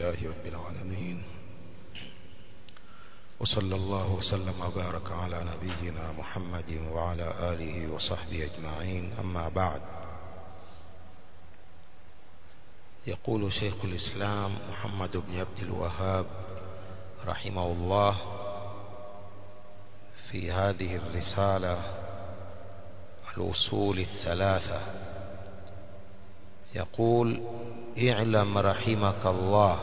لله رب العالمين وصلى الله وسلم وبارك على نبينا محمد وعلى آله وصحبه أجمعين أما بعد يقول شيخ الإسلام محمد بن عبد الوهاب رحمه الله في هذه الرسالة الأصول الثلاثة يقول اعلم رحمك الله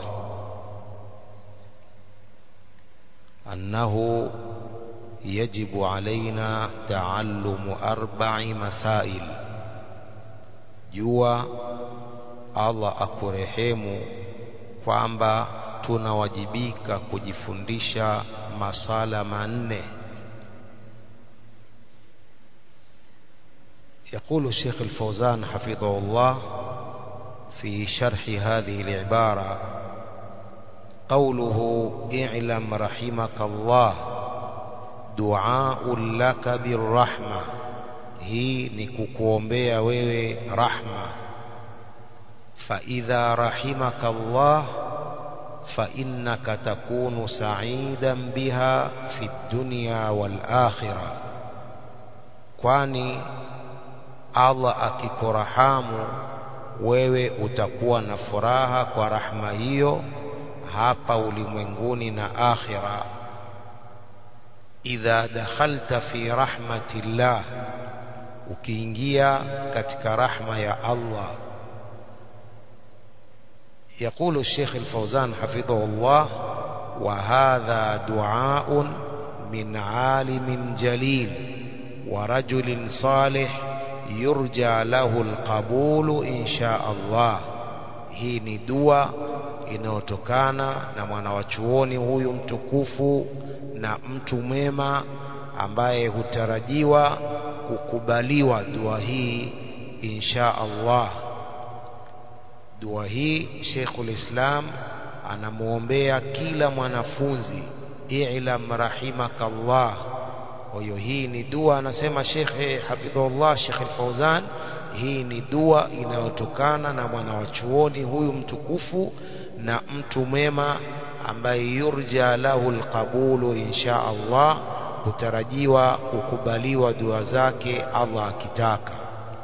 أنه يجب علينا تعلم أربع مسائل jua Allah akurehemu kwamba tunawajibika kujifundisha masala manne يقول الشيخ الفوزان حفظه الله في شرح هذه العبارة قوله اعلم رحمك الله دعاء لك بالرحمة hii ni kukuombea wewe rahma فإذا رحمك الله فإنك تكون سعيدا بها في الدنيا والآخرة kwani Allah akikurahamu wewe utakuwa na furaha kwa rahma hiyo hapa ulimwenguni na akhira idha dakhalta fi rahmatillah ukiingia katika rahma ya Allah يقول الشيخ الفوزان حفظه الله وهذا دعاء من عالم جليل ورجل صالح يرجى له القبول إن شاء الله hii ni dua inayotokana na mwanawachuoni huyu mtukufu na mtu mwema ambaye hutarajiwa kukubaliwa dua hii insha Allah dua hii Sheikhul Islam anamuombea kila mwanafunzi i'lam rahimakallah kwa hiyo hii ni dua anasema Sheikh Hafidhullah Sheikh Al-Fauzan hii ni dua inayotokana na mwanawachuoni huyu mtukufu na mtu mwema ambaye yurja lahu alqabulu insha Allah kutarajiwa kukubaliwa dua zake Allah akitaka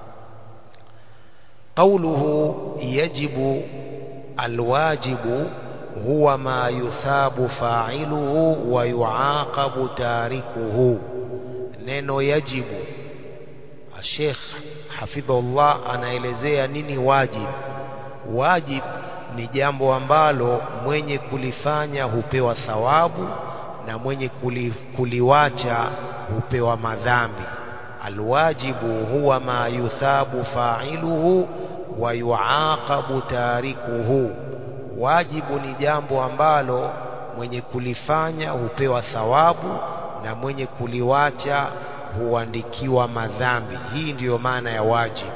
قوله يجب الواجب هو ما يثاب فاعله ويعاقب تاركه neno yajibu Sheikh hafidhullah anaelezea nini wajib wajib ni jambo ambalo mwenye kulifanya hupewa thawabu na mwenye kuli, kuliwacha hupewa madhambi alwajibu huwa ma yuthabu fa'iluhu wa yuaqabu tarikuhu wajibu ni jambo ambalo mwenye kulifanya hupewa thawabu na mwenye kuliwacha huandikiwa madhambi hii ndiyo maana ya wajibu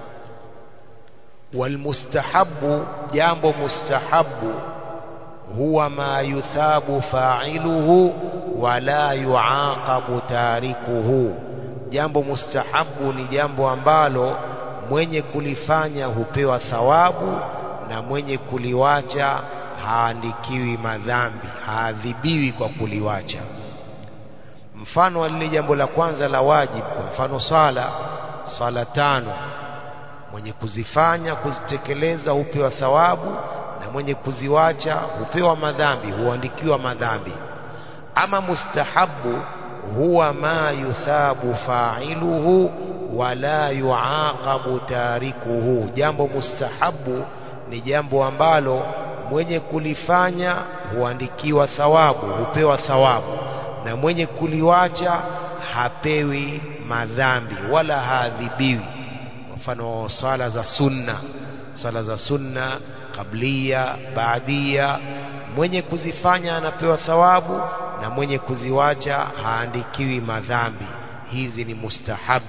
walmustahabu jambo mustahabu huwa ma yuthabu fa'iluhu wala yuaqabu tarikuhu jambo mustahabu ni jambo ambalo mwenye kulifanya hupewa thawabu na mwenye kuliwacha haandikiwi madhambi haadhibiwi kwa kuliwacha mfano wa lile jambo la kwanza la wajibu kwa mfano sala sala tano mwenye kuzifanya kuzitekeleza hupewa thawabu na mwenye kuziwacha hupewa madhambi huandikiwa madhambi ama mustahabu huwa ma yuthabu fa'iluhu wala yuaqabu tarikuhu jambo mustahabu ni jambo ambalo mwenye kulifanya huandikiwa thawabu hupewa thawabu na mwenye kuliwacha hapewi madhambi wala haadhibiwi mfano sala za sunna sala za sunna kablia baadia mwenye kuzifanya anapewa thawabu na mwenye kuziwacha haandikiwi madhambi hizi ni mustahabu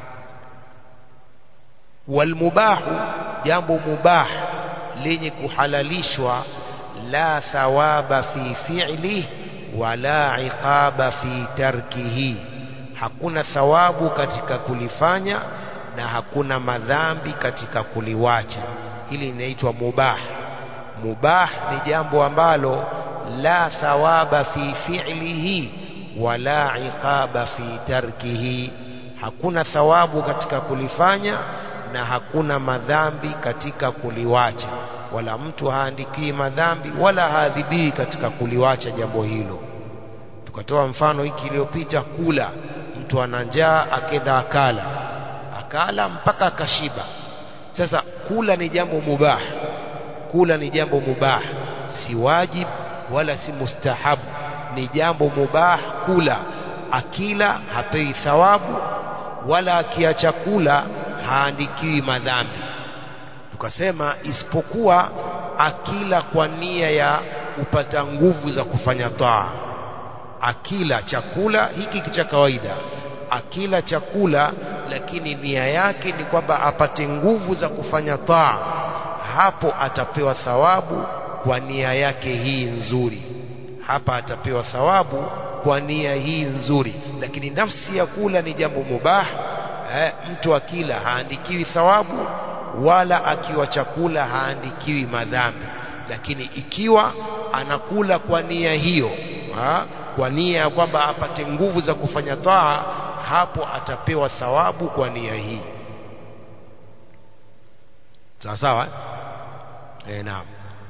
walmubahu jambo mubah lenye kuhalalishwa la thawaba fi fi'li wala iqaba fi tarkihi hakuna thawabu katika kulifanya na hakuna madhambi katika kuliwacha hili linaitwa mubah mubah ni jambo ambalo la thawaba fi fi'lihi wala iqaba fi tarkihi hakuna thawabu katika kulifanya na hakuna madhambi katika kuliwacha wala mtu haandikii madhambi wala haadhibii katika kuliwacha jambo hilo tukatoa mfano hiki iliyopita kula mtu ana njaa akenda akala akala mpaka akashiba sasa kula ni jambo mubah kula ni jambo mubah si wajib wala si mustahabu ni jambo mubah kula akila hapei thawabu wala akiacha kula haandikiwi madhambi tukasema isipokuwa akila kwa nia ya kupata nguvu za kufanya taa akila chakula hiki cha kawaida akila chakula lakini nia yake ni kwamba apate nguvu za kufanya taa hapo atapewa thawabu kwa nia yake hii nzuri hapa atapewa thawabu kwa nia hii nzuri lakini nafsi ya kula ni jambo mubah eh, mtu akila haandikiwi thawabu wala akiwa chakula haandikiwi madhambi lakini ikiwa anakula kwa nia hiyo ha, kwa nia ya kwamba apate nguvu za kufanya taa hapo atapewa thawabu kwa nia hii sawa sawa eh, naam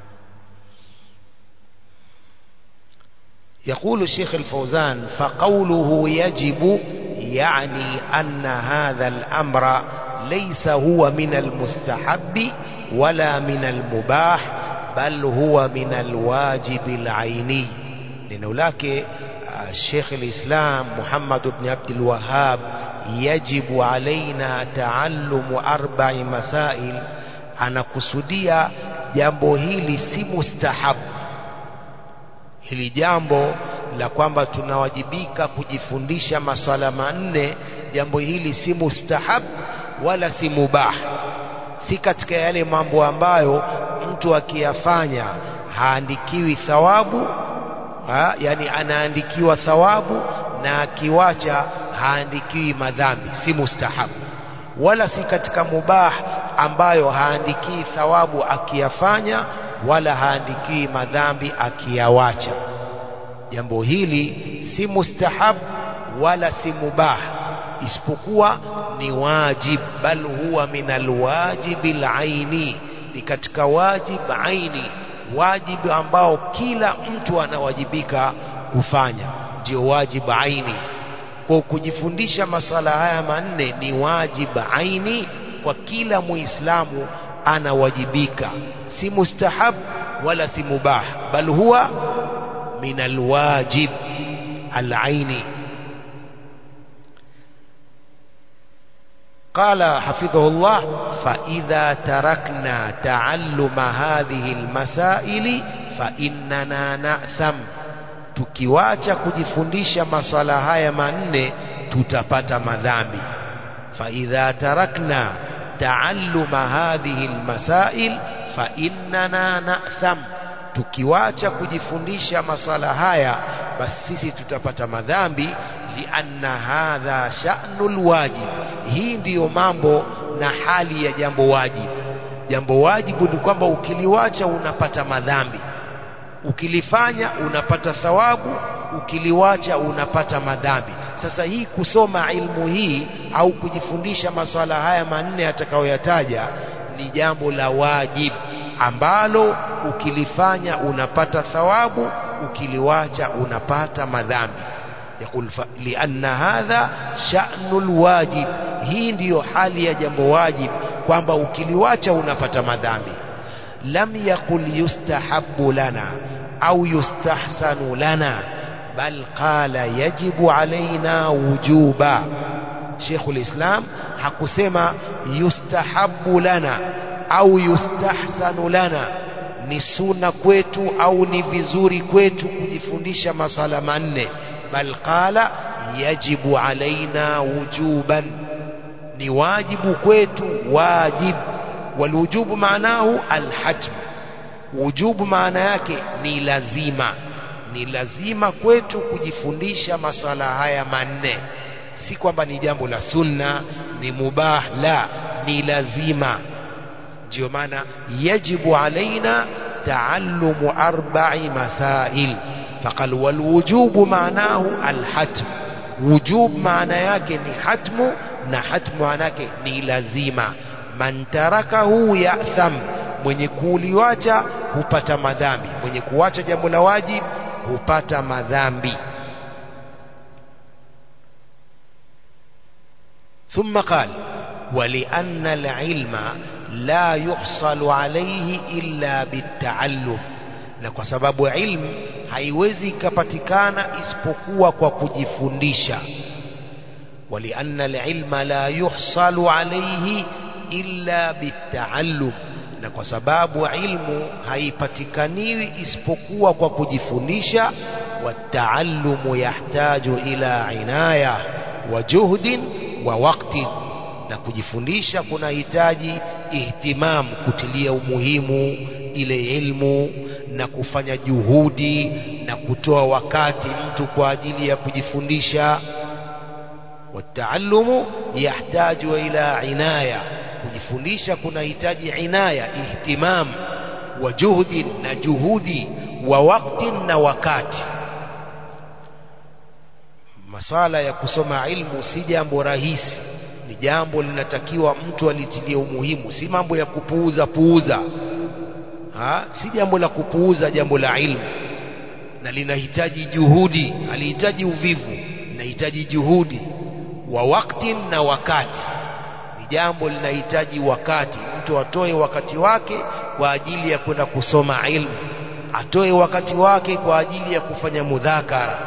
يقول الشيخ الفوزان فقوله يجب يعني أن هذا الأمر ليس هو من المستحب ولا من المباح بل هو من الواجب العيني لأنه لك الشيخ الإسلام محمد بن عبد الوهاب يجب علينا تعلم أربع مسائل أنا كسوديا jambo hili si mustahabu hili jambo la kwamba tunawajibika kujifundisha masala manne jambo hili si mustahab wala si mubah si katika yale mambo ambayo mtu akiyafanya haandikiwi thawabu ha, yani anaandikiwa thawabu na akiwacha haandikiwi madhambi si mustahab wala si katika mubah ambayo haandikii thawabu akiyafanya wala haandikii madhambi akiyawacha jambo hili si mustahab wala si mubah isipokuwa ni wajib bal huwa min alwajibi alaini ni katika wajib aini wajib ambao kila mtu anawajibika kufanya ndio wajib aini kwa kujifundisha masala haya manne ni wajib aini kwa kila muislamu anawajibika si mustahab wala si mubah bal huwa min alwajib alaini قال حفظه الله فإذا تركنا تعلم هذه المسائل فإننا نأثم tukiwacha kujifundisha maswala haya manne tutapata madhambi فإذا تركنا تعلم هذه المسائل فإننا نأثم tukiwacha kujifundisha masala haya basi sisi tutapata madhambi lianna hadha sha'nul wajib hii ndiyo mambo na hali ya jambo wajibu jambo wajibu ni kwamba ukiliwacha unapata madhambi ukilifanya unapata thawabu ukiliwacha unapata madhambi sasa hii kusoma ilmu hii au kujifundisha maswala haya manne atakayoyataja ni jambo la wajibu ambalo ukilifanya unapata thawabu ukiliwacha unapata madhambi يقول لأن هذا شأن الواجب hii ndiyo hali ya jambo wajib kwamba ukiliwacha unapata madhambi lam yaqul yustahabbu lana au yustahsanu lana bal qala yajibu alaina wujuba Sheikhul Islam hakusema yustahabbu lana au yustahsanu lana ni suna kwetu au ni vizuri kwetu kujifundisha masala manne bal qala yajibu alaina wujuban ni wajibu kwetu wajib walwujubu maanahu alhatm wujubu maana yake ni lazima ni lazima kwetu kujifundisha masala haya manne si kwamba ni jambo la sunna ni mubah la ni lazima ndio maana yajibu alaina تعلم أربع مسائل فقال والوجوب معناه الحتم وجوب معنى yake ni hatmu na hatmu maana yake ni lazima man tarakahu ya'tham mwenye kuliwacha hupata madhambi mwenye kuacha jambo la wajib hupata madhambi ثم قال ولأن العلم لا يحصل عليه إلا بالتعلم na kwa sababu ilmu haiwezi ikapatikana isipokuwa kwa kujifundisha walianna alilma la yuhsalu alayhi illa bitaallum na kwa sababu ilmu haipatikaniwi isipokuwa kwa kujifundisha wataallumu yahtaju ila inaya wa juhdin wa waqtin na kujifundisha kunahitaji ihtimam kutilia umuhimu ile ilmu na kufanya juhudi na kutoa wakati mtu kwa ajili ya kujifundisha wataallumu yahtaju ila inaya kujifundisha kunahitaji inaya ihtimam wa juhdi na juhudi wa wakti na wakati masala ya kusoma ilmu si jambo rahisi ni jambo linatakiwa mtu alitilie umuhimu si mambo ya kupuuza puuza ha? si jambo la kupuuza jambo la ilmu na linahitaji juhudi halihitaji uvivu linahitaji juhudi wa wakti na wakati ni jambo linahitaji wakati mtu atoe wakati wake kwa ajili ya kwenda kusoma ilmu atoe wakati wake kwa ajili ya kufanya mudhakara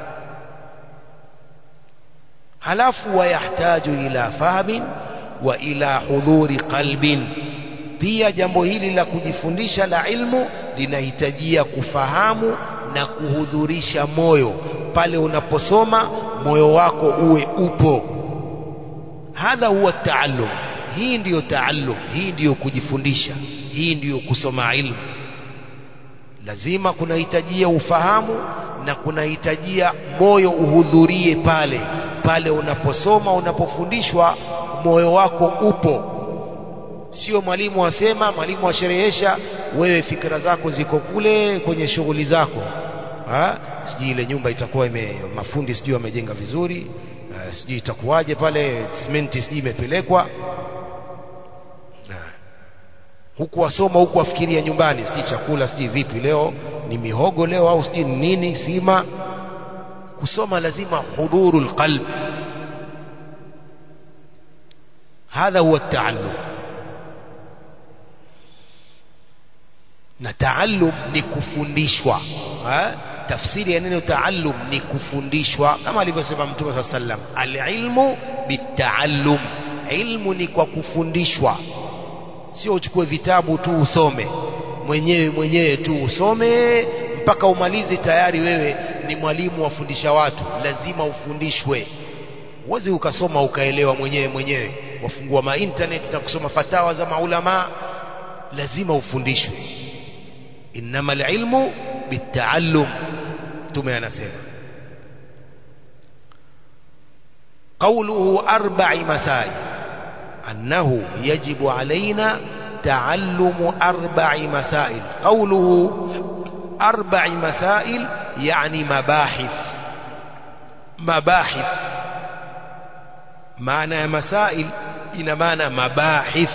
halafu wayahtaju ila fahmin wa ila hudhuri qalbin pia jambo hili la kujifundisha la ilmu linahitajia kufahamu na kuhudhurisha moyo pale unaposoma moyo wako uwe upo hadha huwa taallum hii ndiyo taallum hii ndiyo kujifundisha hii ndiyo kusoma ilmu lazima kunahitajia ufahamu na kunahitajia moyo uhudhurie pale pale unaposoma unapofundishwa moyo wako upo sio mwalimu asema mwalimu asherehesha wewe fikra zako ziko kule kwenye shughuli zako ha? sijui ile nyumba itakuwa ime mafundi sijui wamejenga vizuri uh, sijui itakuwaje pale simenti sijui imepelekwa huku wasoma huku wafikiria nyumbani sijui chakula sijui vipi leo ni mihogo leo au sijui ni nini sima kusoma lazima hudhuru lqalb hadha huwa taallum na taallum ni kufundishwa ha? tafsiri ya neno taallum ni kufundishwa kama alivyosema mtume saa sallam alilmu bitaallum ilmu ni kwa kufundishwa sio uchukue vitabu tu usome mwenyewe mwenyewe tu usome mpaka umalize tayari wewe ni mwalimu wafundisha watu lazima ufundishwe huwezi ukasoma ukaelewa mwenyewe mwenyewe wafungua ma internet na kusoma fatawa za maulama lazima ufundishwe innama alilmu bitaallum mtume anasema قوله أربع مسائل أنه يجب علينا تعلم أربع مسائل قوله أربع مسائل يعني مباحث مباحث معنى مسائل إن معنى مباحث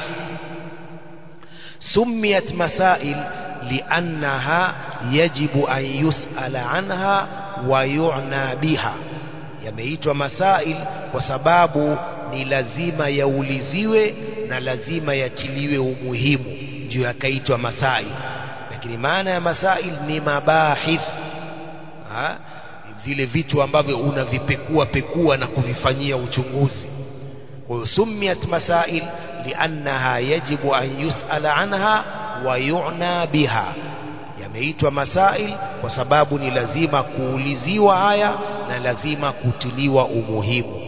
سميت مسائل لأنها يجب أن يسأل عنها ويعنى بها yameitwa masail kwa sababu ni lazima yauliziwe na lazima yatiliwe umuhimu ndio yakaitwa masail lakini maana ya masail ni mabahith ha? vile vitu ambavyo unavipekua pekua na kuvifanyia uchunguzi kwa hiyo sumiyat masail liannaha yajibu an yusala anha wa yu'na biha yameitwa masail kwa sababu ni lazima kuuliziwa haya na lazima kutiliwa umuhimu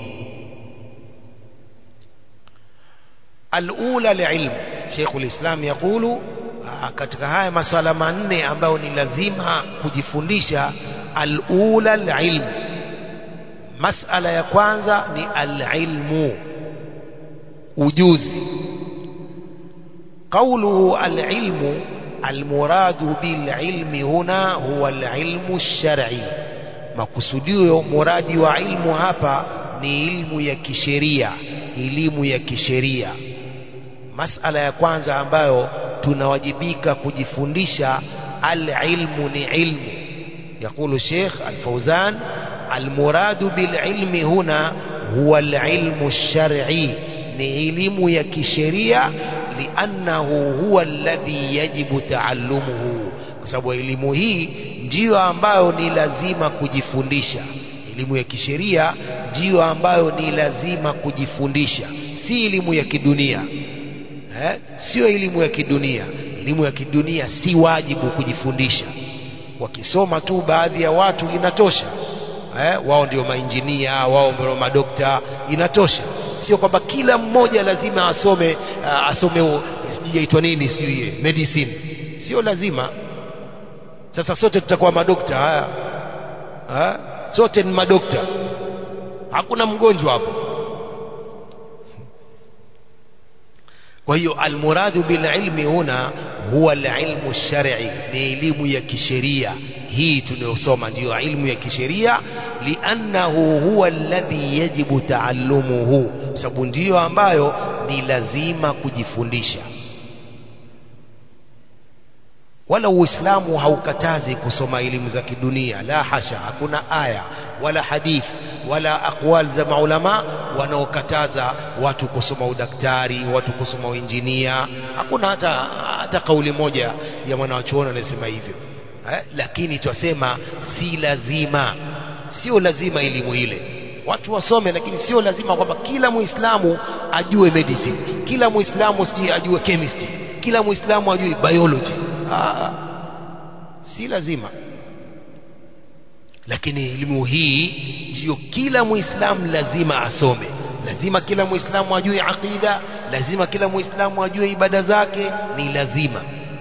alula liilmu Sheikh ulislam yakulu katika haya masala manne ambayo ni lazima kujifundisha alula alilmu masala ya kwanza ni alilmu ujuzi قوله العلم almuradu bililmi huna huwa alilmu lshar'i makusudio muradi wa ilmu hapa ni ilmu ya kisheria elimu ya kisheria masala ya kwanza ambayo tunawajibika kujifundisha alilmu ni ilmu يقول الشيخ الفوزان المراد بالعلم هنا هو العلم الشرعي نعلم يكشريع لأنه هو الذي يجب تعلمه kwa sababu elimu hii ndiyo ambayo ni lazima kujifundisha elimu ya kisheria ndiyo ambayo ni lazima kujifundisha si elimu ya kidunia eh? sio elimu ya kidunia elimu ya kidunia si wajibu kujifundisha wakisoma tu baadhi ya watu inatosha eh? wao ndio mainjinia wao ndio madokta inatosha sio kwamba kila mmoja lazima asome uh, asome sijaitwa nini sijui medicine sio lazima sasa sote tutakuwa madokta haya ha? sote ni madokta hakuna mgonjwa hapo kwa hiyo almuradu bililmi huna huwa alilmu lshar'i ni elimu ya kisheria hii tunayosoma ndiyo ilmu ya kisheria liannahu huwa alladhi yajibu taallumuhu sababu ndiyo ambayo ni lazima kujifundisha wala uislamu haukatazi kusoma elimu za kidunia la hasha hakuna aya wala hadith wala aqwal za maulama wanaokataza watu kusoma udaktari watu kusoma uinjinia hakuna hata hata kauli moja ya mwanawachuoni anayesema hivyo eh? lakini twasema si lazima sio lazima elimu ile watu wasome lakini sio lazima kwamba kila muislamu ajue medicine kila muislamu sijui ajue chemistry kila muislamu ajue biology Aa, si lazima lakini elimu hii ndiyo kila muislamu lazima asome lazima kila muislamu ajue aqida lazima kila muislamu ajue ibada zake ni lazima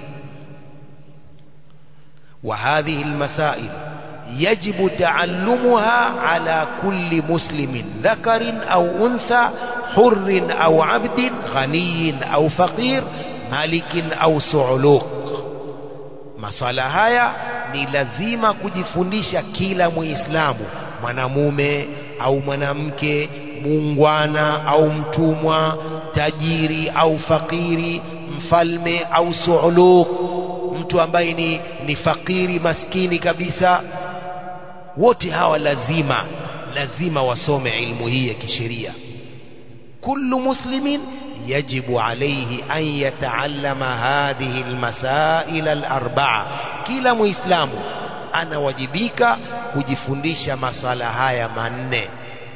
وهذه المسائل يجب تعلمها على كل مسلم ذكر أو أنثى حر أو عبد غني أو فقير مالك أو صعلوق maswala haya ni lazima kujifundisha kila muislamu mwanamume au mwanamke muungwana au mtumwa tajiri au fakiri mfalme au suuluk mtu ambaye ni, ni fakiri maskini kabisa wote hawa lazima lazima wasome ilmu hii ya kisheria kullu muslimin يجب عليه أن يتعلم هذه المسائل الأربعة كلا مسلم أنا وجبيك كجفندش مسألة هاي منه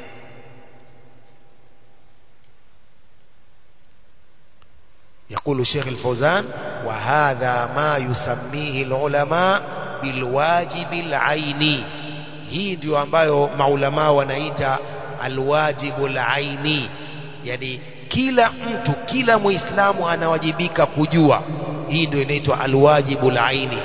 يقول الشيخ الفوزان وهذا ما يسميه العلماء بالواجب العيني hii ndio ambayo maulamaa wanaita alwajibu alaini yani kila mtu kila muislamu anawajibika kujua hii ndio inaitwa alwajibu laini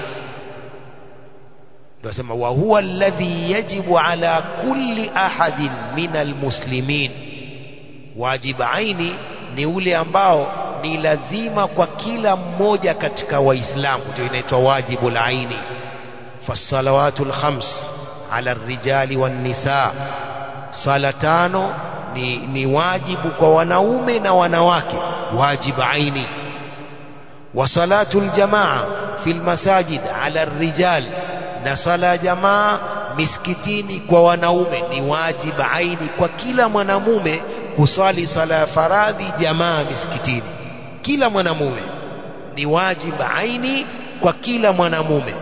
ndio sema wa huwa alladhi yajibu ala kulli ahadin min almuslimin wajib aini ni ule ambao ni lazima kwa kila mmoja katika waislamu ndio inaitwa wajibu laini fasalawatu lkhams ala rijali wannisa sala tano ni, ni wajibu kwa wanaume na wanawake wajib aini wa salatu ljamaa fi lmasajid ala rijal na sala ya jamaa misikitini kwa wanaume ni wajib aini kwa kila mwanamume kuswali sala ya faradhi jamaa misikitini kila mwanamume ni wajib aini kwa kila mwanamume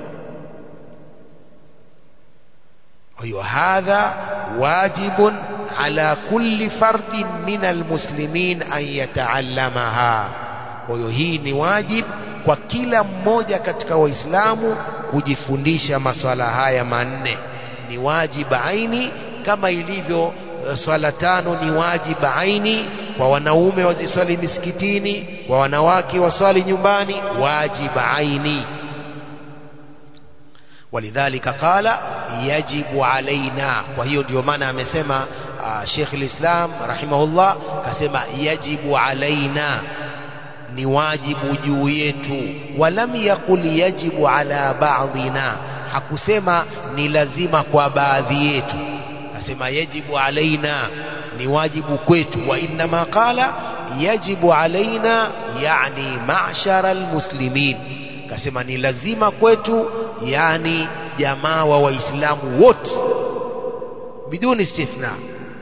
hiyo hadha wajibun على كل فرد من المسلمين أن يتعلمها kwa hiyo hii ni wajib kwa kila mmoja katika waislamu kujifundisha maswala haya manne ni wajib aini kama ilivyo swala tano ni wajib aini kwa wanaume waziswali misikitini kwa wanawake waswali nyumbani wajib aini ولذلك قال يجب علينا وهي ndio maana amesema Sheikh al-Islam rahimahullah kasema yajibu alaina ni wajibu juu yetu walam yaqul yajibu ala ba'dina hakusema ni lazima kwa baadhi yetu asema yajibu alaina ni wajibu kwetu wa innama qala yajibu alaina yani ma'shara almuslimin kasema ni lazima kwetu yani jamaa wa waislamu wote biduni istithna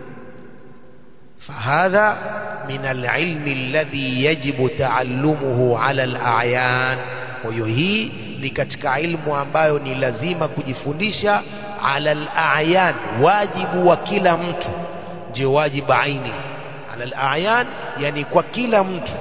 فهذا من العلم الذي يجب تعلمه على الأعيان kwa hii ni katika ilmu ambayo ni lazima kujifundisha ala al-a'yan wajibu wa kila mtu ndio wajibu aini ala al-a'yan yani kwa kila mtu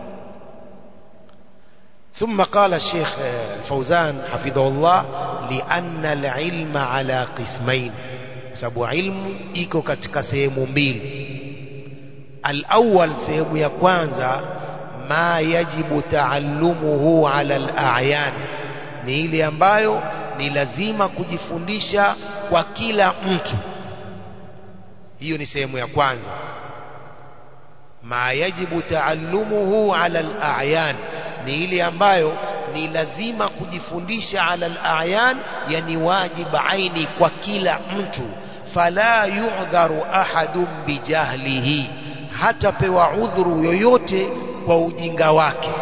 ثم قال الشيخ الفوزان حفظه الله لأن العلم على قسمين sababu ilmu iko katika sehemu mbili الأول sehemu ya kwanza ma yajibu taallumuhu ala al-a'yan ni ile ambayo ni lazima kujifundisha kwa kila mtu hiyo ni sehemu ya kwanza ma yajibu taallumuhu ala al-a'yan ni ile ambayo ni lazima kujifundisha ala al-a'yan yani wajib aini kwa kila mtu fala yu'dharu ahadun bijahlihi hatapewa udhuru yoyote kwa ujinga wake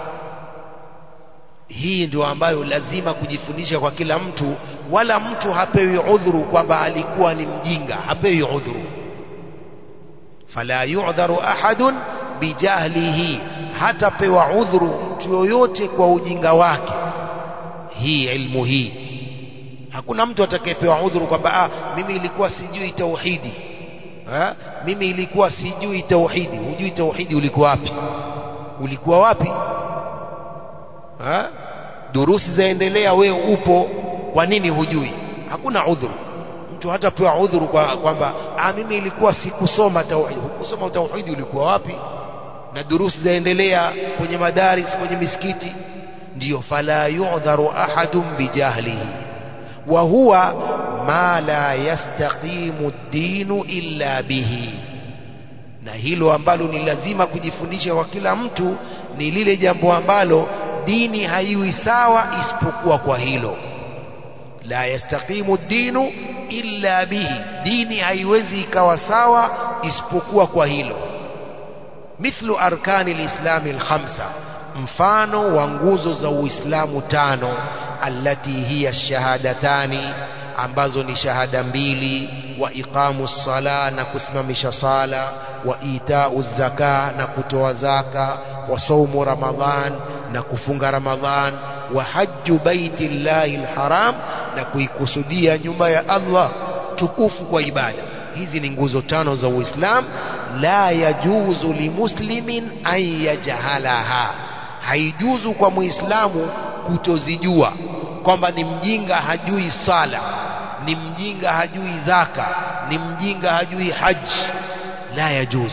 hii ndio ambayo lazima kujifundisha kwa kila mtu wala mtu hapewi udhuru kwamba alikuwa ni mjinga hapewi udhuru fala yu'dharu ahadun bijahlihi hatapewa udhuru mtu yoyote kwa ujinga wake hii ilmu hii hakuna mtu atakayepewa udhuru kwamba ah mimi ilikuwa sijui tauhidi ha? mimi ilikuwa sijui tauhidi hujui tauhidi ulikuwa wapi ulikuwa wapi ha? durusi zaendelea wewe upo kwa nini hujui hakuna udhuru mtu hatapewa udhuru kwa kwamba ah mimi ilikuwa sikusoma tauhidi kusoma tauhidi ulikuwa wapi na durusi zaendelea kwenye madaris kwenye misikiti ndiyo fala yu'dharu ahadun bijahlihi wa huwa ma la yastaqimu ad-dinu illa bihi na hilo ambalo ni lazima kujifundisha kwa kila mtu ni lile jambo ambalo dini haiwi sawa isipokuwa kwa hilo la yastaqimu ad-dinu illa bihi dini haiwezi ikawa sawa isipokuwa kwa hilo mithlu arkani lislami alkhamsa mfano wa nguzo za uislamu tano allati hiya shahadatani ambazo ni shahada mbili wa iqamu sala na kusimamisha sala wa itau zaka na kutoa zaka wa saumu ramadhan na kufunga ramadhan wa hajju baiti llahi alharam na kuikusudia nyumba ya Allah tukufu kwa ibada hizi ni nguzo tano za uislamu la yajuzu limuslimin an yajhalaha haijuzu kwa muislamu kutozijua kwamba ni mjinga hajui sala ni mjinga hajui zaka ni mjinga hajui haji la yajuz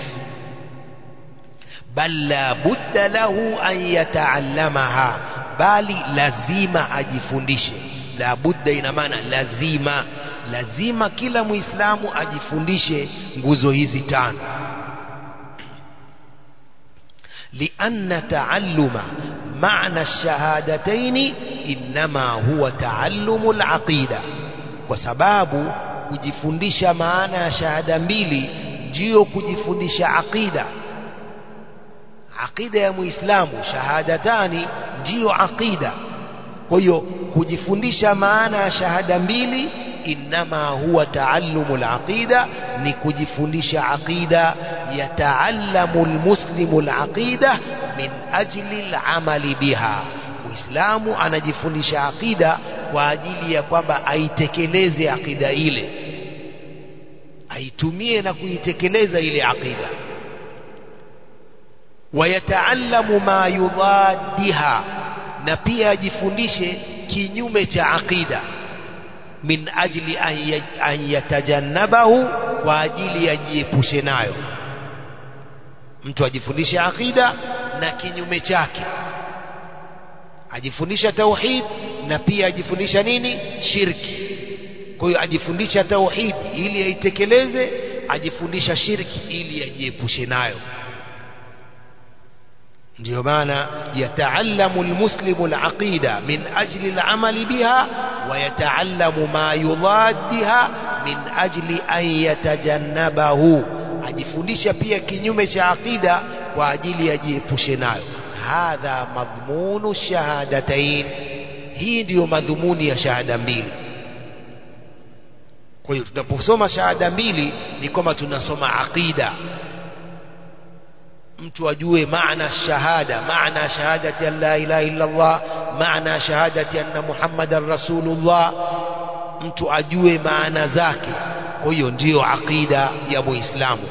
bal la budda lahu an yataallamaha bali lazima ajifundishe la budda ina maana lazima lazima kila muislamu ajifundishe nguzo hizi tano لأن تعلم معنى الشهادتين إنما هو تعلم العقيدة وسباب kujifundisha maana ya shahada mbili ndio kujifundisha aqida aqida ya muislamu shahadatani ndiyo aqida kwa hiyo kujifundisha maana ya shahada mbili inma huwa taallumu alaqida ni kujifundisha aqida yataallamu almuslimu alaqida min ajli alamali biha muislamu anajifundisha aqida kwa ajili ya kwamba aitekeleze aqida ile aitumie na kuitekeleza ile aqida wayataallamu ma yudaddiha na pia ajifundishe kinyume cha aqida min ajli an yatajannabahu kwa ajili yajiepushe nayo mtu ajifundishe aqida na kinyume chake ajifundisha tauhid na pia ajifundisha nini shirki kwa hiyo ajifundisha tauhid ili aitekeleze ajifundisha shirki ili ajiepushe nayo ndio maana yataallamu almuslimu alaqida min ajli alamali biha wa yataallamu ma yudaddiha min ajli an yatajannabahu ajifundisha pia kinyume cha aqida kwa ajili ajiepushe nayo hadha madhmunu shahadatain hii ndiyo madhumuni ya shahada mbili kwa hiyo tunaposoma shahada mbili ni kwamba tunasoma aqida mtu ajue maana shahada maana shahadati an la ilaha illa Allah maana shahadati anna Muhammadan rasulullah mtu ajue maana zake kwa hiyo ndiyo aqida ya muislamu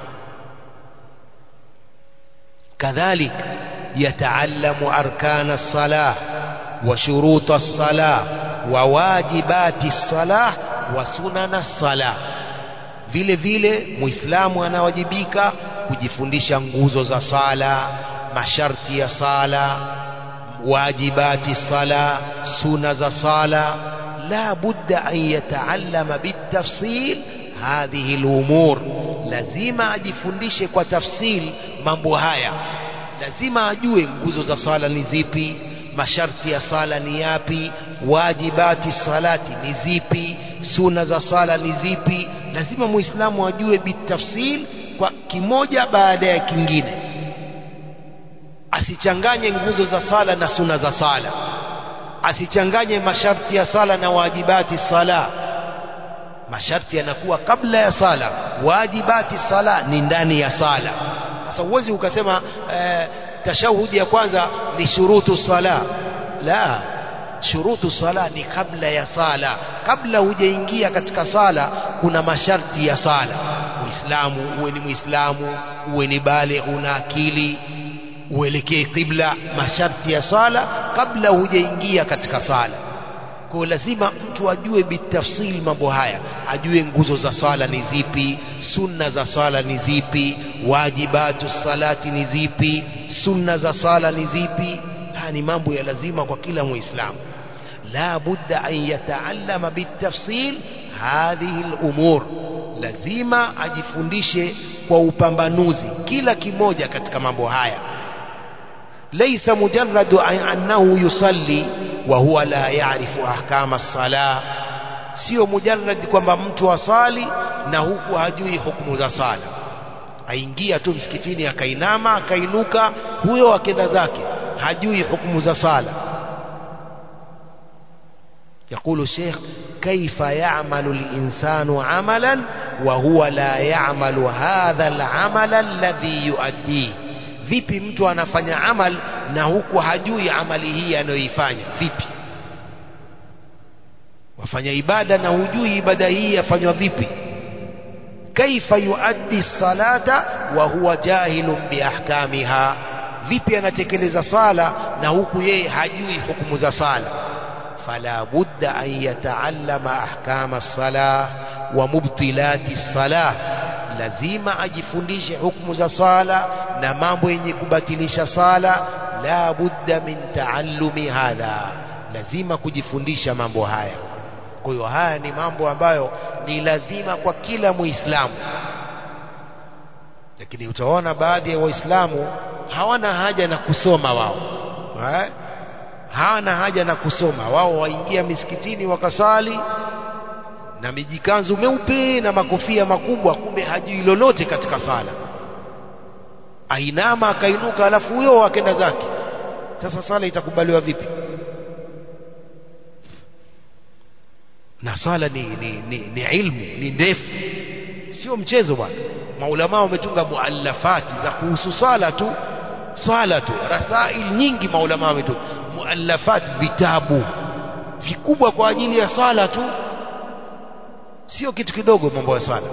kadhalik yataallamu arkana as-salah wa shuruta as-salah wa wajibati as-salah wa sunana as-salah vile vile muislamu anawajibika kujifundisha nguzo za sala masharti ya sala wajibati sala suna za sala la budda an yataallama bitafsil hadhihi lumur lazima ajifundishe kwa tafsil mambo haya lazima ajue nguzo za sala ni zipi masharti ya sala ni yapi wajibati salati ni zipi suna za sala ni zipi lazima muislamu ajue bitafsil kwa kimoja baada ya kingine asichanganye nguzo za sala na suna za sala asichanganye masharti ya sala na wajibati sala masharti yanakuwa kabla ya sala wajibati sala ni ndani ya sala sasa huwezi ukasema eh, tashahudi ya kwanza ni shurutu sala la shurutu sala ni kabla ya sala kabla hujaingia katika sala kuna masharti ya sala muislamu uwe ni muislamu uwe ni bale una akili uelekee qibla masharti ya sala kabla hujaingia katika sala kwa lazima mtu ajue bitafsil mambo haya ajue nguzo za sala ni zipi sunna za sala ni zipi wajibatu salati ni zipi sunna za sala ni zipi haya ni mambo ya lazima kwa kila muislamu la budda an yataallama bitafsil hadhihi al-umur lazima ajifundishe kwa upambanuzi kila kimoja katika mambo haya ليس مجرد أنه يصلي وهو لا يعرف أحكام الصلاة sio mujarrad kwamba mtu asali na huku hajui hukumu za sala aingia tu msikitini akainama akainuka huyo akenda zake hajui hukumu za sala يقول الشيخ كيف يعمل الإنسان عملا وهو لا يعمل هذا العمل الذي يؤديه vipi mtu anafanya amal na huku hajui amali hii anayoifanya vipi wafanya ibada na hujui ibada hii yafanywa vipi kaifa yuaddi salata wa huwa jahilun biahkamiha vipi anatekeleza sala na huku yeye hajui hukumu za sala fala budda an yataallama ahkama as-salah wa mubtilati as-salah lazima ajifundishe hukumu za sala na mambo yenye kubatilisha sala la budda min taallumi hadha lazima kujifundisha mambo haya kwa hiyo haya ni mambo ambayo ni lazima kwa kila muislamu lakini utaona baadhi ya waislamu hawana haja na kusoma wao ha? hawana haja na kusoma wao waingia misikitini wakasali na mijikanzu meupe na makofia makubwa kumbe hajui lolote katika sala ainama akainuka alafu huyo akenda zake sasa sala itakubaliwa vipi na sala ni, ni, ni, ni ilmu ni ndefu sio mchezo bwana maulama wametunga muallafati za kuhusu sala tu swala tu rasail nyingi maulama wametunga muallafat vitabu vikubwa kwa ajili ya sala tu sio kitu kidogo mambo ya swala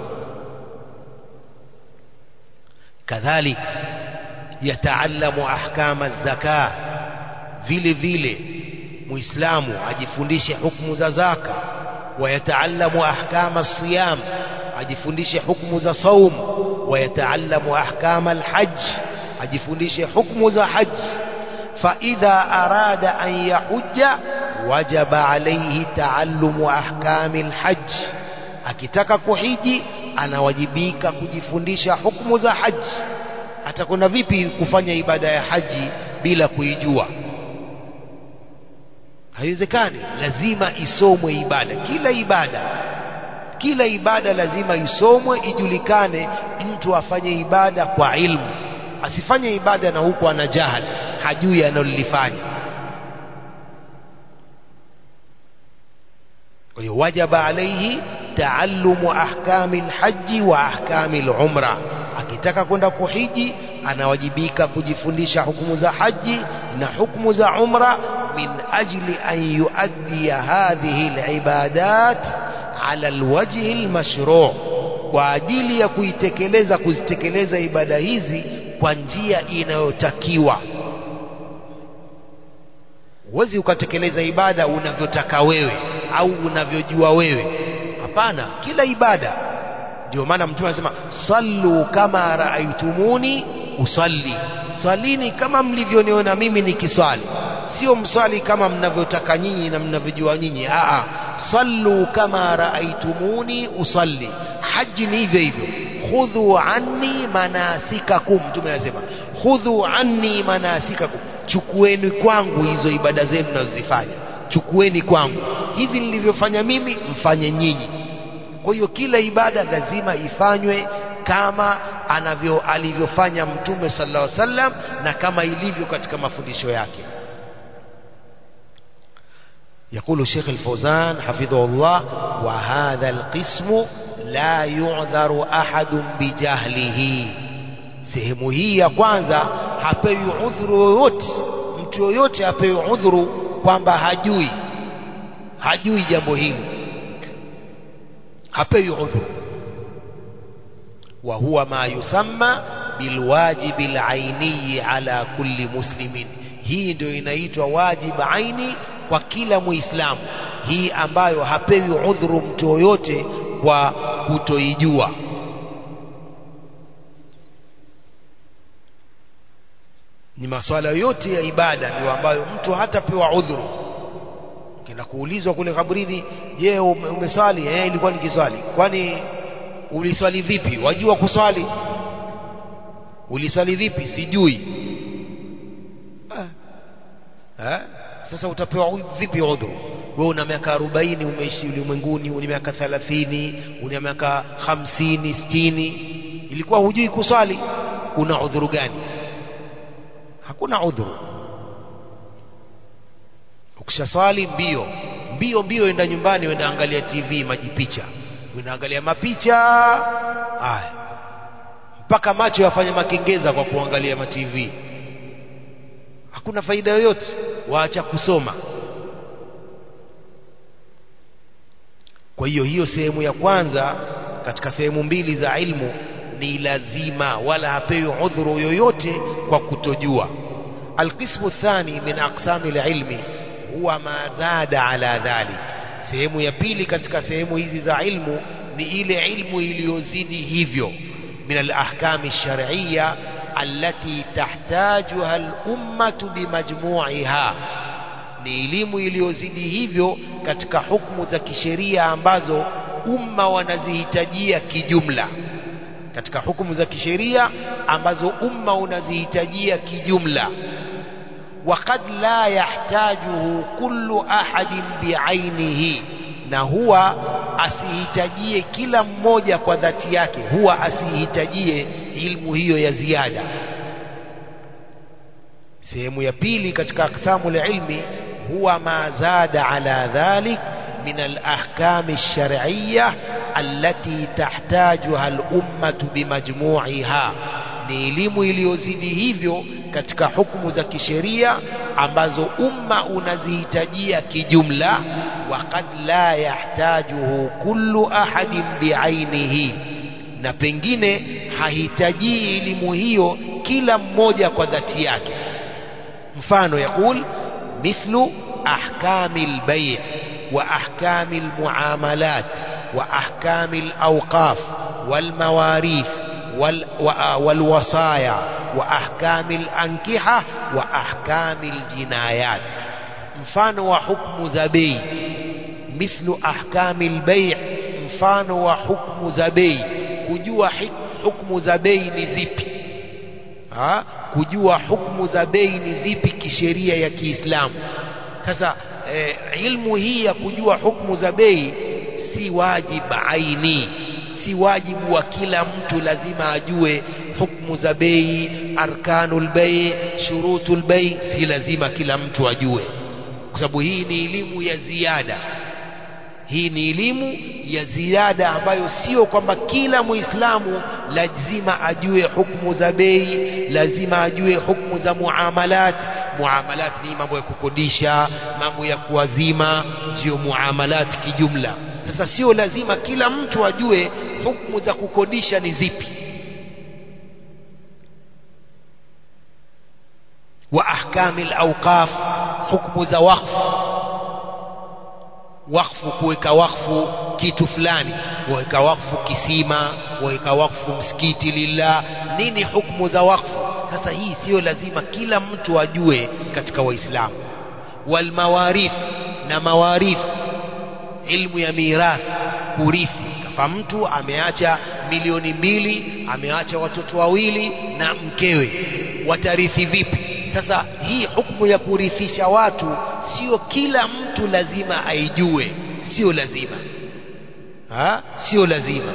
kadhalik yataallamu ahkama zaka vile vile muislamu ajifundishe hukumu za zaka wayataallamu ahkama siyam ajifundishe hukumu za saum wayataallamu ahkama alhajj ajifundishe hukumu za hajj فإذا أراد أن يحج وجب عليه تعلم أحكام الحج akitaka kuhiji anawajibika kujifundisha hukumu za haji atakwenda vipi kufanya ibada ya haji bila kuijua haiwezekani lazima isomwe ibada kila ibada kila ibada lazima isomwe ijulikane mtu afanye ibada kwa ilmu asifanye ibada na huku ana jahal hajui analolifanya kwa hiyo wajaba alaihi taallumu ahkami lhaji wa ahkami lumra akitaka kwenda kuhiji anawajibika kujifundisha hukumu za haji na hukumu za umra min ajli an yuaddiya hadhihi libadat ala alwajhi almashru' kwa ajili ya kuitekeleza kuzitekeleza ibada hizi kwa njia inayotakiwa huwezi ukatekeleza ibada unavyotaka wewe au unavyojua wewe hapana kila ibada ndio maana mtume anasema sallu kama raaitumuni usalli swalini kama mlivyoniona mimi nikiswali sio mswali kama mnavyotaka nyinyi na mnavyojua nyinyi aa sallu kama raaitumuni usalli haji ni hivyo hivyo khudhu anni manasikakum mtume anasema khudhu anni manasikakum chukueni kwangu hizo ibada zenu nazozifanya chukueni kwangu hivi nilivyofanya mimi mfanye nyinyi kwa hiyo kila ibada lazima ifanywe kama anavyo alivyofanya mtume sallallahu alaihi wasallam na kama ilivyo katika mafundisho yake يقول الشيخ الفوزان حفظه الله وهذا القسم لا يعذر أحد بجهله sehemu hii ya kwanza hapewi udhuru yoyote mtu yoyote hapewi udhuru kwamba hajui hajui jambo hili hapewi udhuru wa huwa ma yusamma bilwajibi alaini ala kulli muslimin hii ndio inaitwa wajib aini kwa kila muislamu hii ambayo hapewi udhuru mtu yoyote kwa kutoijua ni maswala yote ya ibada ndio ambayo mtu hatapewa udhuru kina kuulizwa kule kaburini je ume, umeswali eh ilikuwa nikiswali kwani uliswali vipi wajua kuswali uliswali vipi sijui ah. eh? sasa utapewa vipi udhuru wewe una miaka 40 umeishi ulimwenguni una miaka 30 una miaka 50 60 ilikuwa hujui kuswali una udhuru gani hakuna udhuru ukishaswali mbio mbio mbio enda nyumbani wenda angalia TV majipicha wenda angalia mapicha haya mpaka macho yafanye makengeza kwa kuangalia ma TV hakuna faida yoyote waacha kusoma kwa hiyo hiyo sehemu ya kwanza katika sehemu mbili za ilmu ni lazima wala hapewi udhuru yoyote kwa kutojua alqismu thani min aqsami alilmi huwa ma zada ala dhalik sehemu ya pili katika sehemu hizi za ilmu ni ile ilmu iliyozidi hivyo min alahkami alshar'iyya allati tahtajuha alummatu bimajmu'iha ni elimu iliyozidi hivyo katika hukumu za kisheria ambazo umma wanazihitajia kijumla katika hukumu za kisheria ambazo umma unazihitajia kijumla وقد لا يحتاجه كل أحد بعينه na huwa asihitajie kila mmoja kwa dhati yake huwa asihitajie ilmu hiyo ya ziada sehemu ya pili katika aksamu ilmi huwa ma zada ala dhalik min alahkam alshar'iyya allati tahtajuha alummatu bimajmu'iha ni elimu iliyozidi hivyo katika hukumu za kisheria ambazo umma unazihitajia kijumla waqad la yahtajuhu kullu ahadin biainihi na pengine hahitajii elimu hiyo kila mmoja kwa dhati yake mfano yakul mithlu ahkami lbai wa ahkami lmuamalat wa ahkami lawqaf walmawarith والوصايا وأحكام الأنكحة وأحكام الجنايات mfano wa hukmu za bei mithlu ahkami albay' mfano wa hukmu za bei kujua hukmu za bei ni zipi ha? kujua hukumu za bei ni zipi kisheria ya Kiislamu sasa eh, ilmu hii ya kujua hukumu za bei si wajibu aini si wajibu wa kila mtu lazima ajue hukumu za bei arkanul bei shurutul bei si lazima kila mtu ajue kwa sababu hii ni elimu ya ziada hii ni elimu ya ziada ambayo sio kwamba kila muislamu lazima ajue hukumu za bei lazima ajue hukumu za muamalat muamalat ni mambo ya kukodisha mambo ya kuwazima ndio muamalat kijumla sasa sio lazima kila mtu ajue hukumu za kukodisha ni zipi wa ahkami alawqaf hukumu za wakfu wakfu kuweka wakfu kitu fulani waweka wakfu kisima waweka wakfu msikiti lillah nini hukumu za wakfu sasa hii sio lazima kila mtu ajue katika waislamu walmawarith na mawarith ilmu ya mirath kurithi kafa mtu ameacha milioni mbili ameacha watoto wawili na mkewe watarithi vipi sasa hii hukumu ya kurithisha watu sio kila mtu lazima aijue sio lazima ha? sio lazima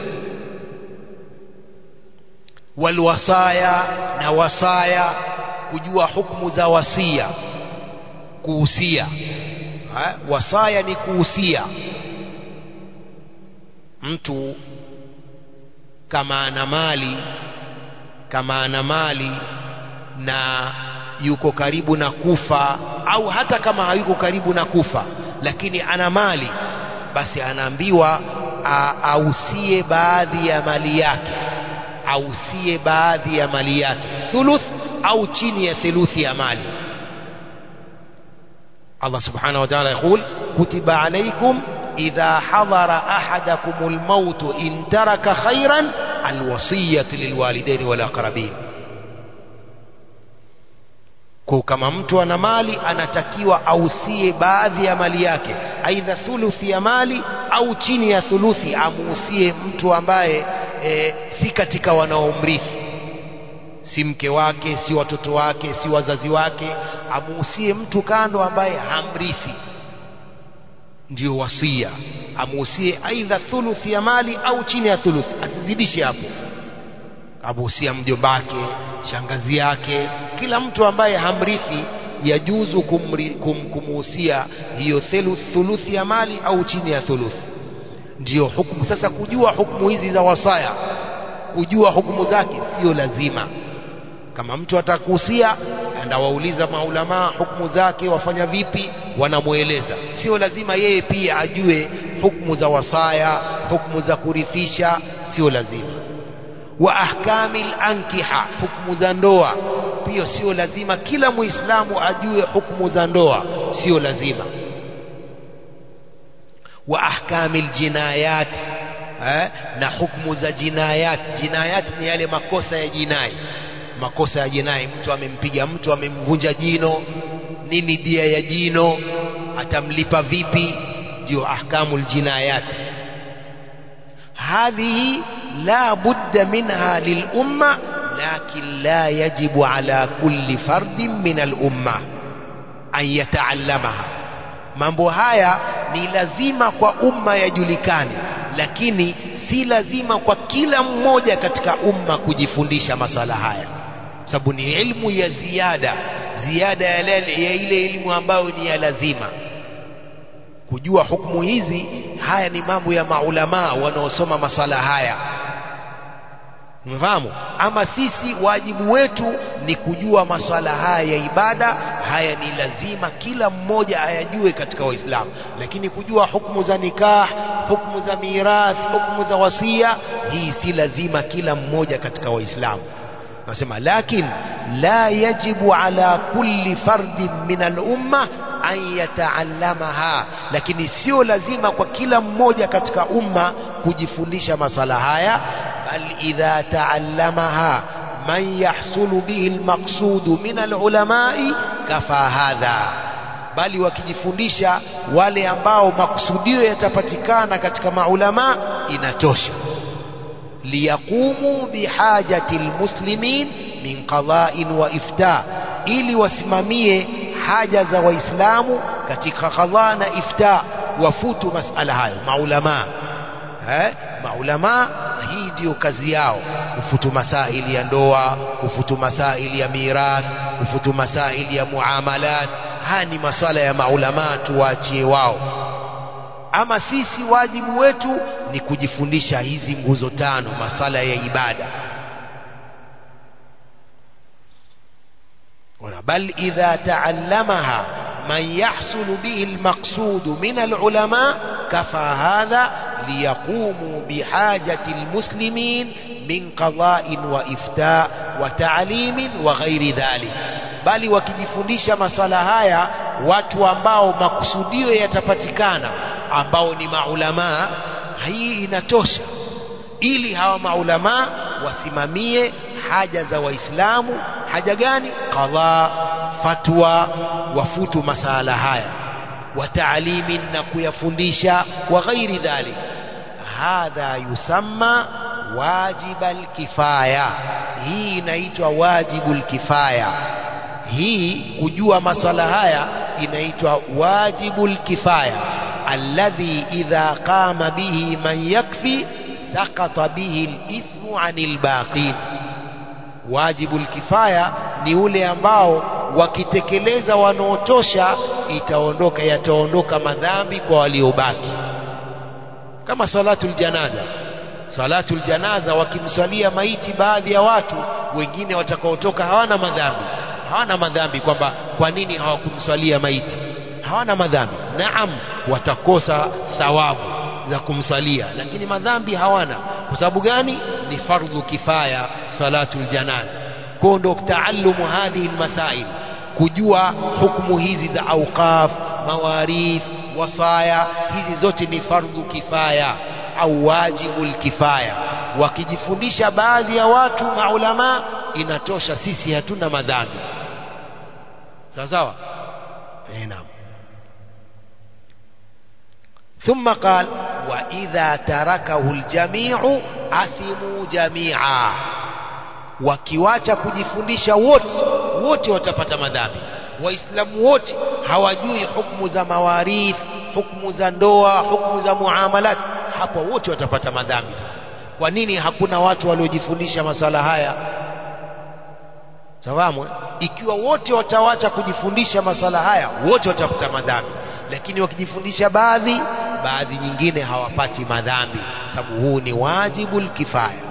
walwasaya na wasaya kujua hukumu za wasia kuhusia ha? wasaya ni kuhusia mtu kama ana mali kama ana mali na yuko karibu na kufa au hata kama hayuko karibu na kufa lakini ana mali basi anaambiwa ausie baadhi ya mali yake ausie baadhi ya mali yake thuluth au chini ya theluthi ya mali Allah subhanahu wa ta'ala يقول كتب عليكم إذا حضر أحدكم الموت إن ترك خيرا الوصية للوالدين والأقربين kwa kama mtu ana mali anatakiwa ausie baadhi ya mali yake aidha thuluthi ya mali au chini ya thuluthi amuusie mtu ambaye e, si katika wanaomrithi si mke wake si watoto wake si wazazi wake amuusie mtu kando ambaye hamrithi ndio wasia amuusie aidha thuluthi ya mali au chini ya thuluthi asizidishe hapo amuusia mjombake shangazi yake kila mtu ambaye hamrithi yajuzu kumri, kum, kumuhusia hiyo thuluthi ya mali au chini ya thuluthi ndiyo hukumu sasa kujua hukumu hizi za wasaya kujua hukumu zake sio lazima kama mtu atakuhusia enda wauliza maulamaa hukumu zake wafanya vipi wanamweleza sio lazima yeye pia ajue hukumu za wasaya hukumu za kurithisha sio lazima wa ahkami ankiha hukumu za ndoa pia sio lazima kila muislamu ajue hukumu za ndoa sio lazima wa ahkami aljinayat eh, na hukumu za jinayat jinayat ni yale makosa ya jinai makosa ya jinai mtu amempiga mtu amemvunja jino nini dia ya jino atamlipa vipi ndio ahkamu aljinayat هذه لا بد منها للأمة لكن لا يجب على كل فرد من الأمة أن يتعلمها mambo haya ni lazima kwa umma yajulikane lakini si lazima kwa kila mmoja katika umma kujifundisha masala haya sababu ni ilmu ya ziada ziada ya, ya ile ilmu ambayo ni ya lazima kujua hukumu hizi haya ni mambo ya maulamaa wanaosoma masala haya mfahamu ama sisi wajibu wetu ni kujua maswala haya ya ibada haya ni lazima kila mmoja ayajue katika waislamu lakini kujua hukumu za nikah hukumu za mirathi hukumu za wasia hii si lazima kila mmoja katika waislamu nasema lakin la yajibu ala kulli fardin min al-umma an yataallamaha lakini sio lazima kwa kila mmoja katika umma kujifundisha masala haya bal idha taallamaha man yahsulu bihi almaqsudu min alulamai kafa hadha bali wakijifundisha wale ambao makusudio yatapatikana katika maulama inatosha liyaqumu bihajati lmuslimin min qada'in wa ifta ili wasimamie haja za waislamu katika qadha na ifta wafutu masala hayo maulamaa eh? maulamaa hii ndiyo kazi yao kufutu masaili ya ndoa kufutu masaili ya mirath kufutu masaili ya muamalat haya ni maswala ya maulamaa tuwaachie wao ama sisi wajibu wetu ni kujifundisha hizi nguzo tano masala ya ibada بل إذا تعلمها من يحصل به المقصود من العلماء كفى هذا ليقوموا بحاجة المسلمين من قضاء وإفتاء وتعليم وغير ذلك bali wakijifundisha masala haya watu ambao makusudio yatapatikana ambao ni maulamaa hii inatosha ili hawa maulamaa wasimamie haja za waislamu haja gani qadha fatwa wafutu masala haya wa taalimin na kuyafundisha wa ghairi dhalik hadha yusamma wajibal kifaya hii inaitwa wajibul kifaya hii kujua masala haya inaitwa wajibul kifaya alladhi idha qama bihi man yakfi sakata bihi alithmu anil baqin wajibu kifaya ni ule ambao wakitekeleza wanaotosha itaondoka yataondoka madhambi kwa waliobaki kama salatul janaza salatul janaza wakimswalia maiti baadhi ya watu wengine watakaotoka hawana madhambi hawana madhambi kwamba kwa nini hawakumswalia maiti hawana madhambi naam watakosa thawabu za kumsalia lakini madhambi hawana kwa sababu gani ni fardhu kifaya salatul janaza kwa ndo taallumu hadhihi almasail kujua hukumu hizi za auqaf mawarith wasaya hizi zote ni fardhu kifaya au wajibul kifaya wakijifundisha baadhi ya watu maulama inatosha sisi hatuna madhambi sawa sawa eh naam ثم قال وإذا تركه الجميع أثموا جميعا wakiwacha kujifundisha wote wote watapata madhambi waislamu wote hawajui hukumu za mawarith hukumu za ndoa hukumu za muamalat hapo wote watapata madhambi sasa kwa nini hakuna watu waliojifundisha masala haya sawamu ikiwa wote watawacha kujifundisha masala haya wote watapata madhambi lakini wakijifundisha baadhi baadhi nyingine hawapati madhambi sababu huu ni wajibu kifaya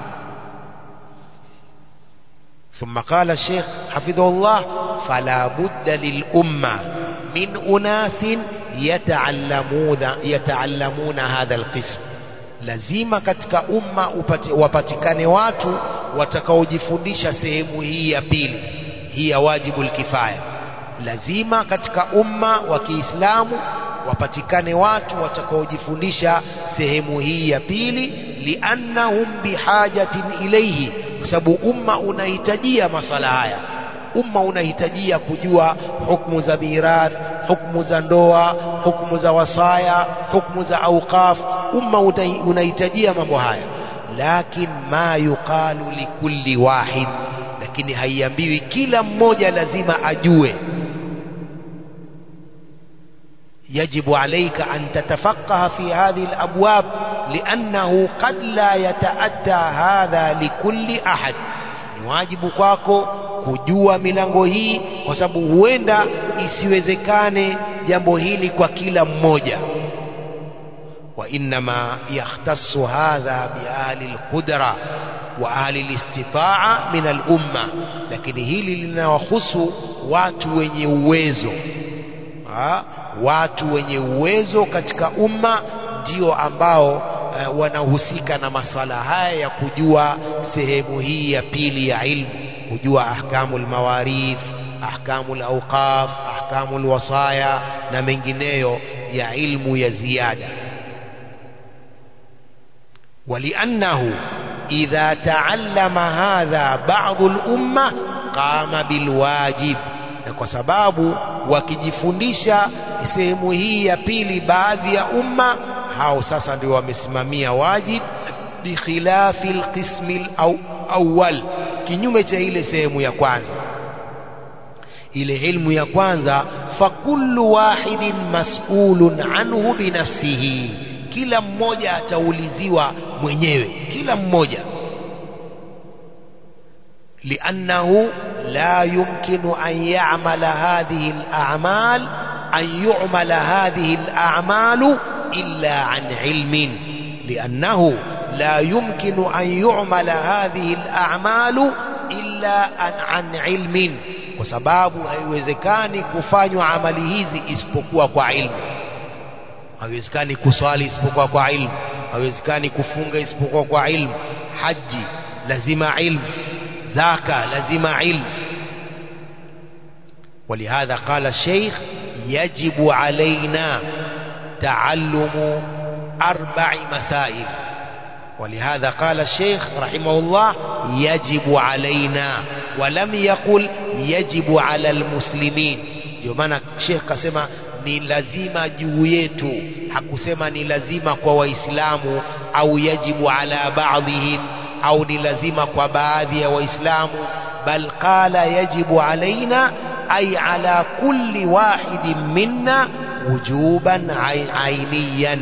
ثم قال الشيخ حفظه الله فلا بد للأمة من أناس يتعلمون يتعلمون هذا القسم lazima katika umma upati, wapatikane watu watakaojifundisha sehemu hii ya pili hii ya wajibu kifaya lazima katika umma wa Kiislamu wapatikane watu watakaojifundisha sehemu hii ya pili liannahum bihajatin ilayhi kwa sababu umma unahitajia masala haya umma unahitajia kujua hukumu za mirath hukumu za ndoa hukumu za wasaya hukumu za auqaf umma unahitajia mambo haya lakin ma yuqalu likulli wahid lakini haiambiwi kila mmoja lazima ajue يجب عليك أن تتفقه في هذه الأبواب لأنه قد لا يتأتى هذا لكل أحد واجب kwako kujua milango hii kwa sababu huenda isiwezekane jambo hili kwa kila mmoja وإنما يختص هذا بأهل القدرة وأهل الاستطاعة من الأمة لكن hili linawahusu watu wenye uwezo ha? watu wenye uwezo katika umma ndio ambao uh, wanahusika na masala haya ya kujua sehemu hii ya pili ya ilmu kujua ahkamu lmawarith ahkamu lauqaf ahkamu lwasaya na mengineyo ya ilmu ya ziada ولأنه إذا تعلم هذا بعض الأمة قام بالواجب na kwa sababu wakijifundisha sehemu hii ya pili baadhi ya umma hao sasa ndio wamesimamia wajib bikhilafi alqismi alawwal kinyume cha ile sehemu ya kwanza ile ilmu ya kwanza fakullu wahidin mas'ulun anhu binafsihi kila mmoja atauliziwa mwenyewe kila mmoja لأنه لا يمكن أن يعمل هذه الأعمال أن يعمل هذه الأعمال إلا عن علم لأنه لا يمكن أن يعمل هذه الأعمال إلا عن, عن علم kwa sababu haiwezekani kufanywa amali hizi isipokuwa kwa ilmu haiwezekani kuswali isipokuwa kwa ilmu haiwezekani kufunga isipokuwa kwa ilmu haji lazima ilmu zaka lazima ilmu ولهذا قال الشيخ يجب علينا تعلم أربع مسائل ولهذا قال الشيخ رحمه الله يجب علينا ولم يقل يجب على المسلمين ndio maana Sheikh kasema ni lazima juu yetu hakusema ni lazima kwa waislamu au yajibu ala baadhihim au ni lazima kwa baadhi ya waislamu bal qala yajibu alaina ay ala kulli wahidin minna wujuban ainiyan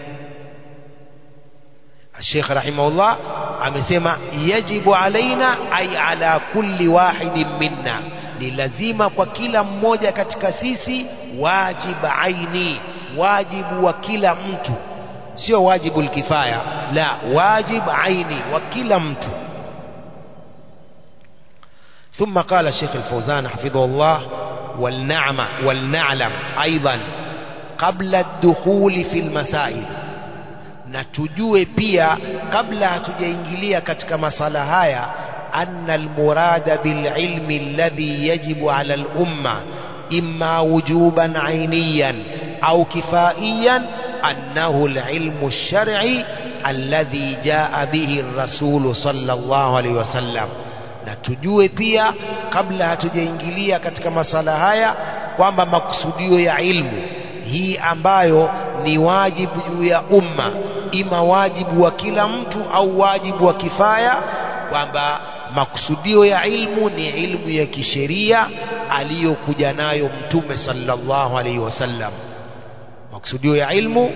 الشيخ رحمه الله amesema yajibu alaina ay ala kulli wahidin minna ni lazima kwa kila mmoja katika sisi wajib aini wajibu wa kila mtu sio wajibu kifaya la wajib aini wa kila mtu ثم قال الشيخ الفوزان حفظه الله ولنعم ولنعلم أيضا قبل الدخول في المسائل na tujue pia kabla hatujaingilia katika masala haya anna almurada bililmi alladhi yajibu ala alumma imma wujuban ainiyan au kifaiyan annahu alilmu alshar'i alladhi jaa bihi الرسول صلى الله عليه وسلم na tujue pia kabla hatujaingilia katika masala haya kwamba makusudio ya ilmu hii ambayo ni wajibu juu ya umma ima wajibu wa kila mtu au wajibu wa kifaya kwamba makusudio ya ilmu ni ilmu ya kisheria aliyokuja nayo mtume sallallahu alaihi wasallam makusudio ya ilmu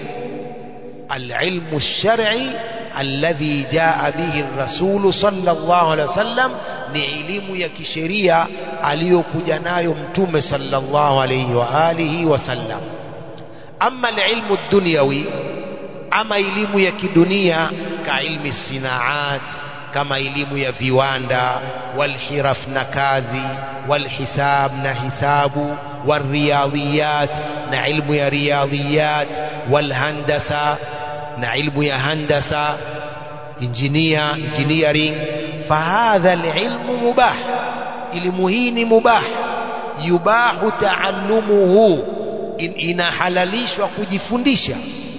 alilmu lshar'i alladhi jaa bihi rasulu sallallahu alaihi wasallam ni elimu ya kisheria aliyokuja nayo mtume sallallahu alaihi wa alihi wasallam ama alilmu dunyawi ama elimu ya kidunia ka ilmi sinaat kama elimu ya viwanda walhiraf na kazi walhisab na hisabu والرياضيات na ilmu ya riyadiyat walhandasa na ilmu ya handasa injinia engineering fahadha alilmu mubah elimu hii ni mubah yubahu taallumuhu in, inahalalishwa kujifundisha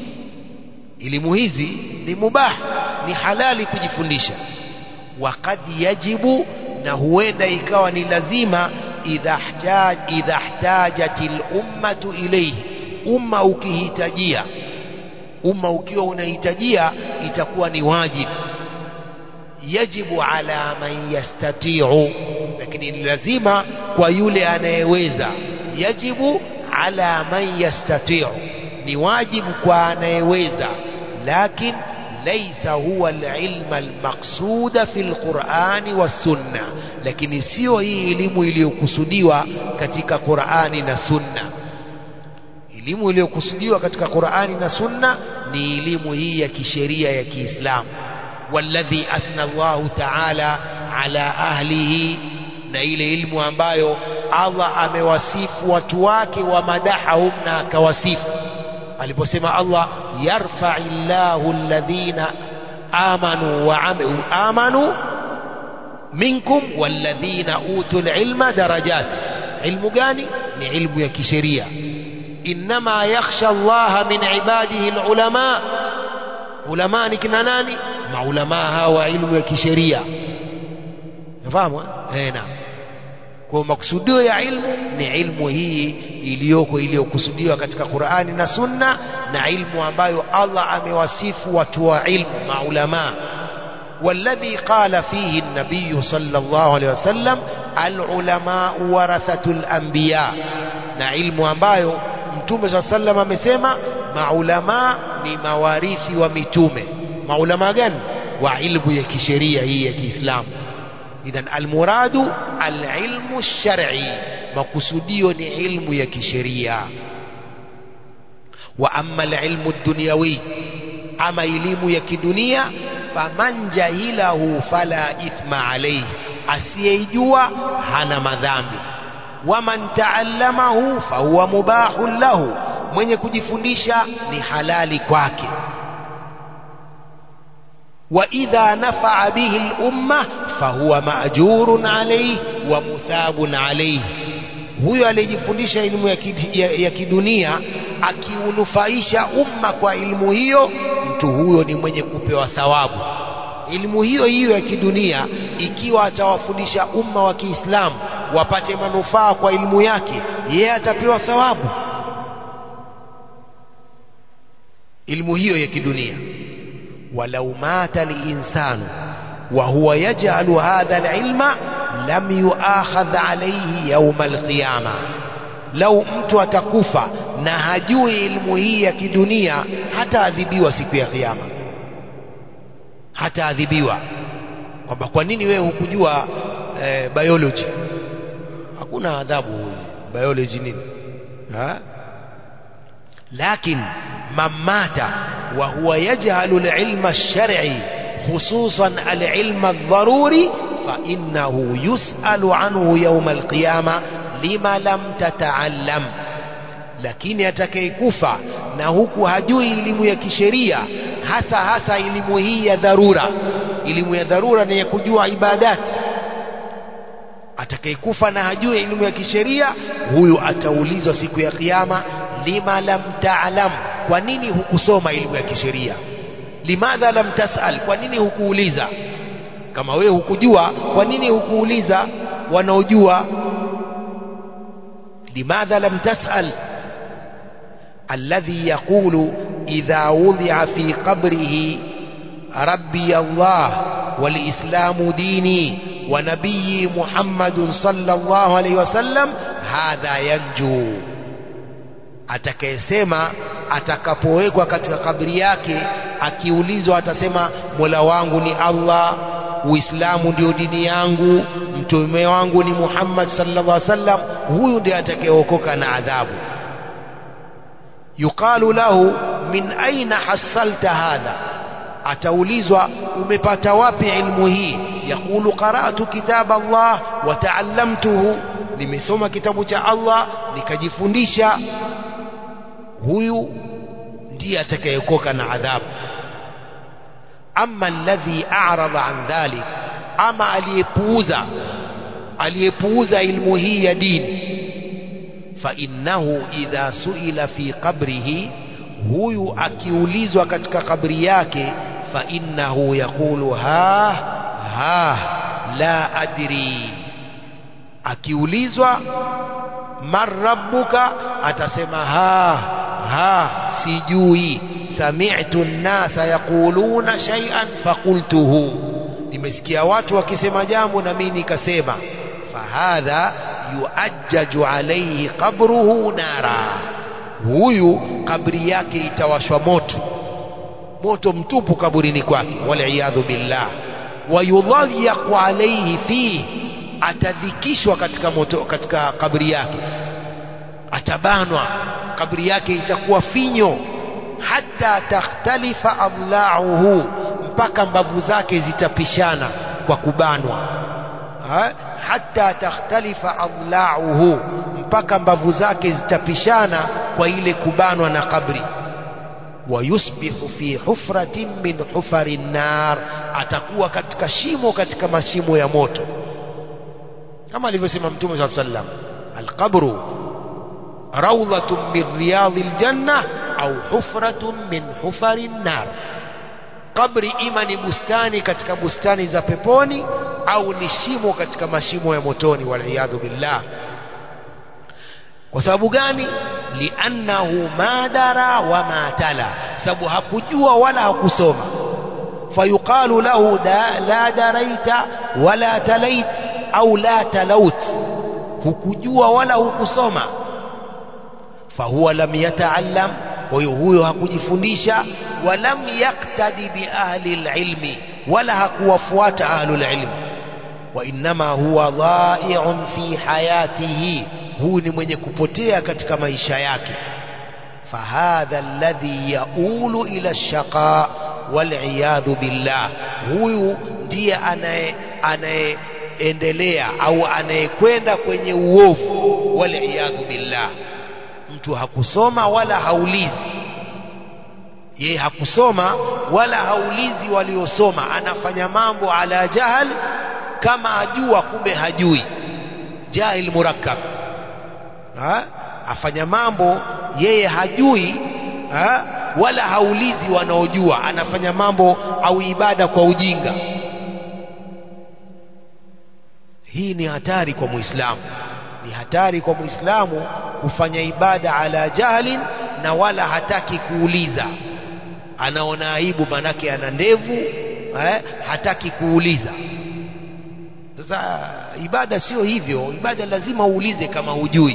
elimu hizi ni mubah ni halali kujifundisha wakad yajibu na huenda ikawa ni lazima idha ihtaj idha ihtajat ummatu ilayhi umma ukihitajia umma ukiwa unahitajia itakuwa ni wajibu yajibu ala man yastati'u lakini ni lazima kwa yule anayeweza yajibu ala man yastati'u ni wajibu kwa anayeweza lakin laysa huwa alilma almaqsuda fi alqur'ani was-sunna lakini sio hii elimu iliyokusudiwa katika Qur'ani na Sunna elimu iliyokusudiwa katika Qur'ani na Sunna ni elimu hii ya kisheria ya Kiislamu والذي أثنى الله تعالى على أهله na ile ilmu ambayo Allah amewasifu watu wake wa madahahum na akawasifu aliposema Allah yarfai llahu alladhina amanu wa amanu minkum walladhina utul ilma darajat ilmu gani ni ilmu ya kisheria innama yakhsha Allah min ibadihi alulama ulama ni kina nani maulamaa hawa ilmu ya kisheria nafahamu eh naam kwa maksudio ya ilmu ni ilmu hii iliyoko iliyokusudiwa katika Qur'ani na Sunna na ilmu ambayo Allah amewasifu watu wa ilmu maulamaa والذي قال فيه النبي صلى الله عليه وسلم العلماء ورثة الأنبياء na ilmu ambayo mtume saa sallam amesema maulamaa ni mawarithi wa mitume maulamaa gani wa ilmu ya kisheria hii ya kiislamu idhan almuradu alilmu shar'i makusudio ni ilmu ya kisheria wa amma alilmu dunyawi ama elimu ya kidunia faman jahilahu fala ithma alayhi asiyeijua hana madhambi waman taallamahu fahuwa mubahun lahu mwenye kujifundisha ni halali kwake وإذا نفع به الأمة فهو مأجور عليه ومثاب عليه huyo aliyejifundisha elimu ya, ya, ya kidunia akiunufaisha umma kwa elimu hiyo mtu huyo ni mwenye kupewa thawabu elimu hiyo hiyo ya kidunia ikiwa atawafundisha umma wa kiislamu wapate manufaa kwa elimu yake yeye atapewa thawabu elimu hiyo ya kidunia ولو مات الإنسان وهو يجعل هذا العلم لم يؤاخذ عليه يوم القيامة لو mtu atakufa na hajui elimu hii ya kidunia hataadhibiwa siku ya kiyama hataadhibiwa kwamba kwa nini wewe hukujua eh, biology hakuna adhabu biology nini ha? لكن من مات وهو يجهل العلم الشرعي خصوصا العلم الضروري فإنه يسأل عنه يوم القيامة لما لم تتعلم lakini atakayekufa na huku hajui elimu ya kisheria hasa hasa elimu hii ya dharura elimu ya dharura ni ya kujua ibadati atakayekufa na hajui elimu ya kisheria huyu ataulizwa siku ya kiyama lima lam ta'lam kwa nini hukusoma elimu ya kisheria limadha lam tasal kwa nini hukuuliza kama wewe hukujua kwa nini hukuuliza wanaojua limadha lam tasal alladhi yaqulu idha wudi'a fi qabrihi rabbi Allah walislamu dini wa nabiyyi Muhammadun sallallahu alayhi wasallam hadha yanju atakayesema atakapowekwa katika kabri yake akiulizwa atasema mola wangu ni allah uislamu ndio dini yangu mtume wangu ni muhammad sallallahu alaihi wasallam huyu ndiye atakayeokoka na adhabu yuqalu lahu min aina hasalta hadha ataulizwa umepata wapi ilmu hii yaqulu qara'tu kitab allah wa ta'allamtuhu nimesoma kitabu cha allah nikajifundisha huyu ndiye atakayekoka na adhabu ama alladhi a'rada an dhalik ama aliyepuuza aliyepuuza ilmu hii ya dini fa innahu idha suila fi qabrihi huyu akiulizwa katika kabri yake fa innahu yaqulu ha ha la adri akiulizwa man rabbuka atasema ha ha sijui sami'tu an-nasa yaquluna shay'an faqultuhu nimesikia watu wakisema jambo na mimi nikasema fahadha yuajjaju alayhi qabruhu nara huyu kabri yake itawashwa moto moto mtupu kaburini kwake waliyadhu billah wayudhayyaqu alayhi fihi atadhikishwa katika moto katika kabri yake atabanwa kabri yake itakuwa finyo hata takhtalifa adlauhu mpaka mbavu zake zitapishana kwa kubanwa ha? hata takhtalifa adlauhu mpaka mbavu zake zitapishana kwa ile kubanwa na kabri wayusbihu fi hufratin min hufari nar atakuwa katika shimo katika mashimo ya moto kama alivyosema mtume saa sallam alqabru rawdatun min riyadhi ljanna au hufratun min hufari nar kabri ima ni bustani katika bustani za peponi au ni shimo katika mashimo ya motoni waliyadhu billah kwa sababu gani liannahu ma dara wa ma tala sababu hakujua wala hakusoma fayuqalu lahu da, la daraita wala talait au la talaut hukujua wala hukusoma fahuwa lam yataallam kwa hiyo huyo hakujifundisha walam yaktadi biahli lilmi wala hakuwafuata ahlulilmi wainama huwa dhaiun fi hayatihi huyu ni mwenye kupotea katika maisha yake fahadha alladhi yaulu ila lshaqa waliyadhu billah huyu ndiye anaye anayeendelea au anayekwenda kwenye uovu waliyadhu billah mtu hakusoma wala haulizi yeye hakusoma wala haulizi waliosoma anafanya mambo ala jahal kama ajua kumbe hajui jahil murakkab ha? afanya mambo yeye hajui ha? wala haulizi wanaojua anafanya mambo au ibada kwa ujinga hii ni hatari kwa muislamu ni hatari kwa muislamu kufanya ibada ala jahlin na wala hataki kuuliza anaona aibu manake ana ndevu eh, hataki kuuliza sasa ibada sio hivyo ibada lazima uulize kama hujui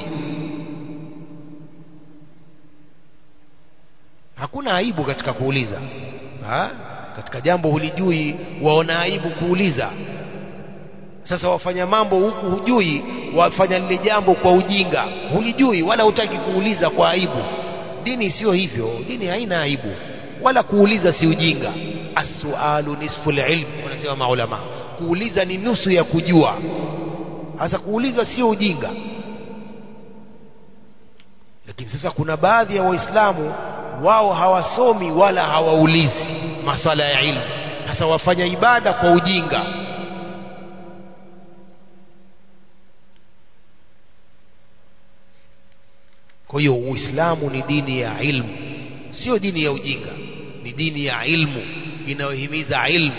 hakuna aibu katika kuuliza ha? katika jambo hulijui waona aibu kuuliza sasa wafanya mambo huku hujui wafanya lile jambo kwa ujinga hulijui wala hutaki kuuliza kwa aibu dini sio hivyo dini haina aibu wala kuuliza si ujinga as-sualu nisfu al-ilm wanasema maulama kuuliza ni nusu ya kujua sasa kuuliza sio ujinga lakini sasa kuna baadhi ya waislamu wao hawasomi wala hawaulizi masala ya ilmu sasa wafanya ibada kwa ujinga kwa hiyo uislamu ni dini ya ilmu sio dini ya ujinga ni dini ya ilmu inayohimiza ilmu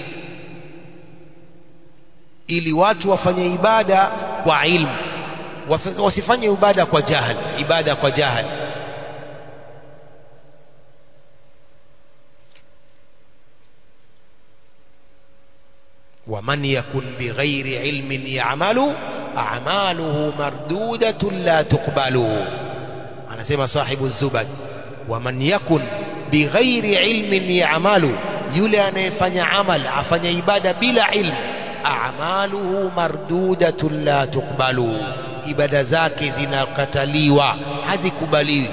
ili watu wafanye ibada kwa ilmu wasifanye ibada kwa jahal ibada kwa jahal ومن يكن بغير علم يعمل أعماله مردودة لا تقبل أنا سيما صاحب الزبد ومن يكن بغير علم يعمل يولي أن يفني عمل أفني عبادة بلا علم أعماله مردودة لا تقبل ibada zake zinakataliwa hazikubaliwi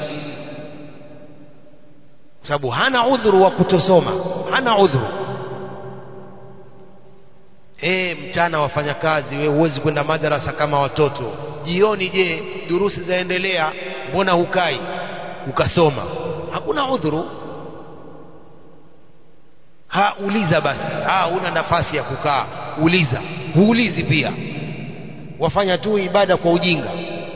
kwa sababu hana udhuru wa kutosoma hana udhuru e, mchana wafanya kazi we huwezi kwenda madarasa kama watoto jioni je durusi zaendelea mbona hukai ukasoma hakuna udhuru ha uliza basi ha una nafasi ya kukaa uliza huulizi pia wafanya tu ibada kwa ujinga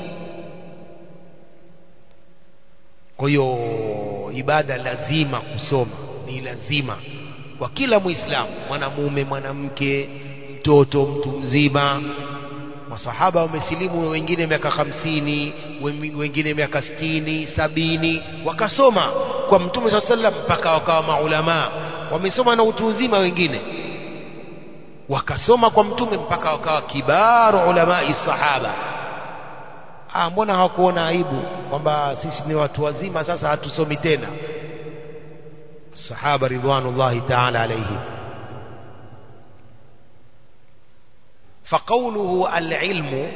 kwa hiyo ibada lazima kusoma ni lazima kwa kila muislamu mwanamume mwanamke mtoto mtu mzima masahaba wamesilimu wengine miaka hamsini wengine miaka sitini sabini wakasoma kwa mtume saa sallam mpaka wakawa maulamaa wamesoma na utu uzima wengine wakasoma kwa mtume mpaka wakawa kibaru ulamai sahaba ah, mbona hawakuona aibu kwamba sisi ni watu wazima sasa hatusomi tena sahaba ridwanullahi taala alaihim فقوله العلم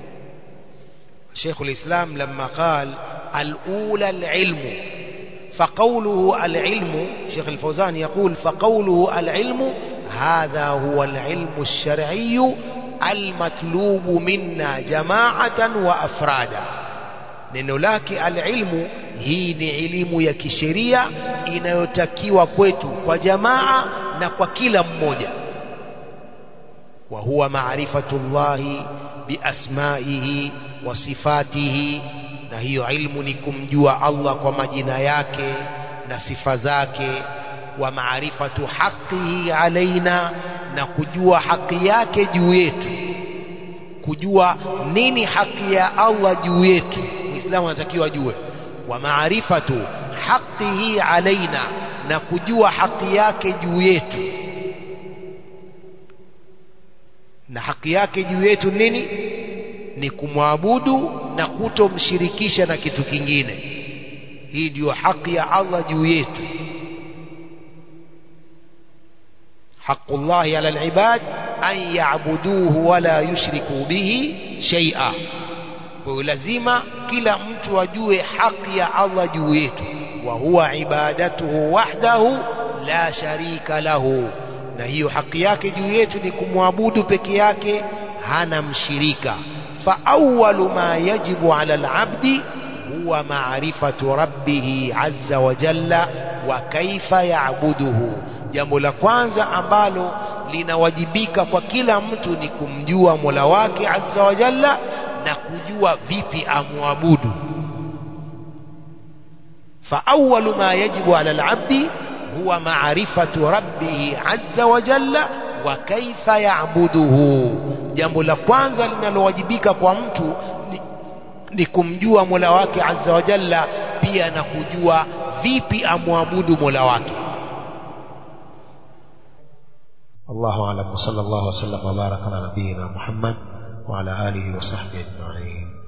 شيخ الإسلام لما قال الأولى العلم فقوله العلم شيخ الفوزان يقول فقوله العلم هذا هو العلم الشرعي المطلوب منا جماعة وأفرادا neno lake alilmu hii ni elimu ya kisheria inayotakiwa kwetu kwa jamaa na kwa kila mmoja wa huwa maarifatu llahi biasmaihi wa sifatihi na hiyo ilmu ni kumjua Allah kwa majina yake na sifa zake wa maarifatu haqihi alaina na kujua haki yake juu yetu kujua nini haki ya Allah juu yetu muislamu anatakiwa ajue wa maarifatu haqihi alaina na kujua haki yake juu yetu na haki yake juu yetu nini ni kumwabudu na kutomshirikisha na kitu kingine hii ndiyo haki ya Allah juu yetu حق الله على العباد أن يعبدوه ولا يشركوا به شيئا ولازم كلا mtu ajue haki ya Allah juu yetu wa huwa ibadatuhu wahdahu la sharika lahu na hiyo haki yake juu yetu ni kumwabudu peke yake hana mshirika fa awwalu ma yajibu ala al-abdi huwa ma'rifatu rabbih azza wa jalla wa kaifa ya'buduhu jambo la kwanza ambalo linawajibika kwa kila mtu ni kumjua Mola wake azza wa jalla na kujua vipi amwabudu fa awwalu ma yajibu ala al-abdi huwa ma'rifatu rabbih azza wa jalla wa kaifa ya'buduhu jambo la kwanza linalowajibika kwa mtu ni, ni kumjua Mola wake azza wa jalla pia na kujua vipi amwabudu Mola wake الله أعلم وصلى الله وسلم وبارك على نبينا محمد وعلى آله وصحبه أجمعين